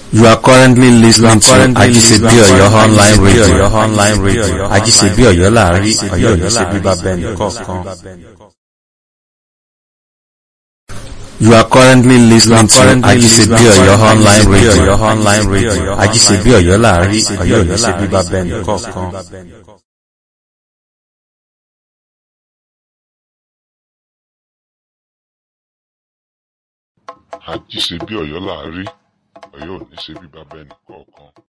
You are currently listening to Ajisebi Oyo online radio. online radio. Ajisebi Oyo láàrin Ọ̀yọ́ yìí ṣe bíbá bẹ́ẹ̀ni kọ̀ọ̀kan. You are currently listening to Ajisebi Oyo online radio. online radio. Ajisebi Oyo láàrin Ọ̀yọ́ yìí ṣe bíbá bẹ́ẹ̀ni kọ̀ọ̀kan. àjíṣe bí ọ̀yọ́ là á rí ọ̀yọ́ ò ní ṣe bí bàbá ẹnì kọ̀ọ̀kan